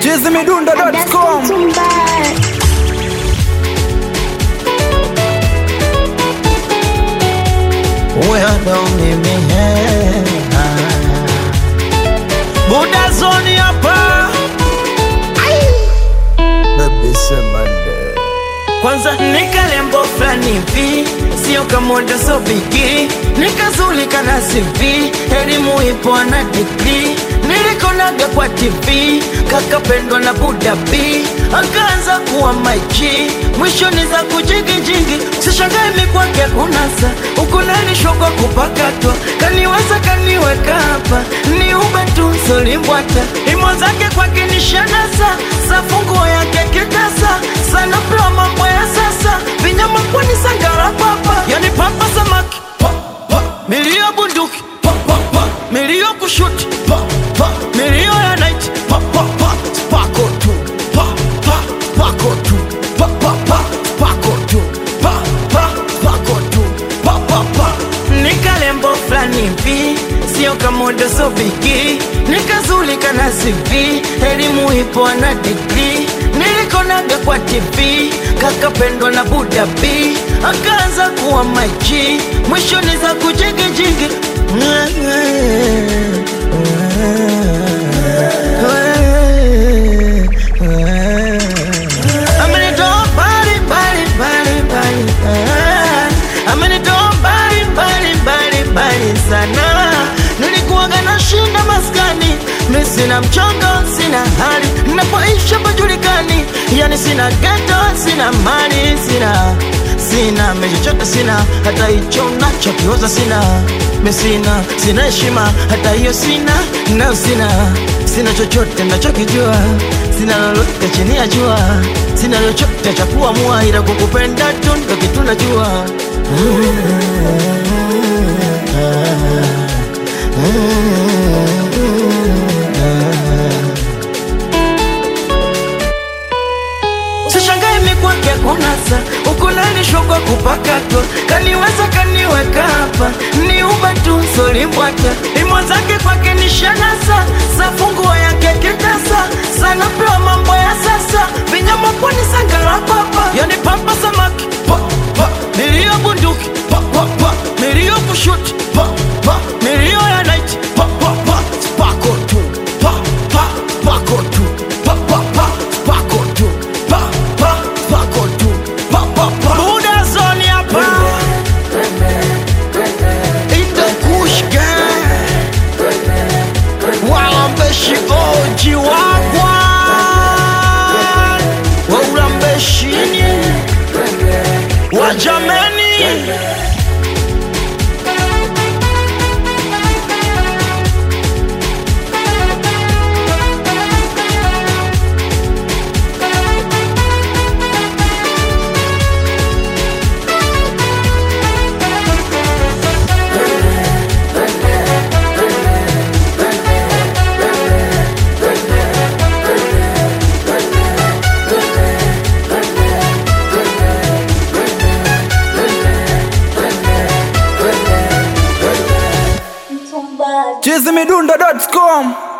chizimidundo.com Wewe mimi Buda zoni hapa Baby semande Kwanza nikalembo fulani hivi Sio kamoda so bigi Nikazulika na CV Elimu ipo na degree Nilikonaga kwa TV Kakapendwa na Buda B Akaanza kuwa maiji Mwishoni za kujigijigi Sishangae mikwake kunasa Ukunanishwa kwa kupakatwa Kaniweza kaniweka hapa Ni ube tu solimbwata Imo zake kwake ni shanasa Safunguo yake kitasa Sana pla mambo ya sasa Vinyama kwani sangara papa Yani papa samaki pa, pa. Milio bunduki pa, pa, pa. Milio kushuti pa, pa. Milio ya night pa, pa, pa. Spako tu pa, pa. Spako tu pa, pa, pa. Spako tu pa, pa. Spako tu pa, pa, pa. Nikalembo fulani hivi sio kamoda so bigi nikazulika na CV elimu ipo na degree nilikonaga kwa TV kakapendwa na Buda B akaanza kuwa maji mwishoni za kujigijigi Amenitoa mbali mbali mbali mbali ah. Amenitoa mbali mbali mbali mbali sana Nilikuwaga na shinda maskani Mi sina mchongo, sina hali Napoisha pajulikani Yani sina geto, sina mali, sina Sina mechochote sina Hata hicho nachokioza sina Mi sina, sina heshima Hata hiyo sina, nayo sina Sina chochote nachokijua Sina lolote chini ya jua Sina chochote cha kuamua Ila kukupenda tu ndo kitu najua Sishangae mikwake kunasa ukunanishwa kwa kupakatwa kaniweza kaniweka hapa ni uba tu solimbwata imo zake kwake ni shanasa safunguo yake kitasa sana pewa mambo ya sasa vinyama pwani sangara papa yani papa samaki pa, pa. milio bunduki pa, pa, pa. milio kushuti pa, pa. milio ya night pa, pa, pa. spako tu pa, pa. spako tu pa, pa, pa. spako tu pa, pa. spako tu pa, pa, pa. Buda zoni hapa In the Kush gang Walambeshi oji wagwa Waulambeshini Wajameni chizimidundo.com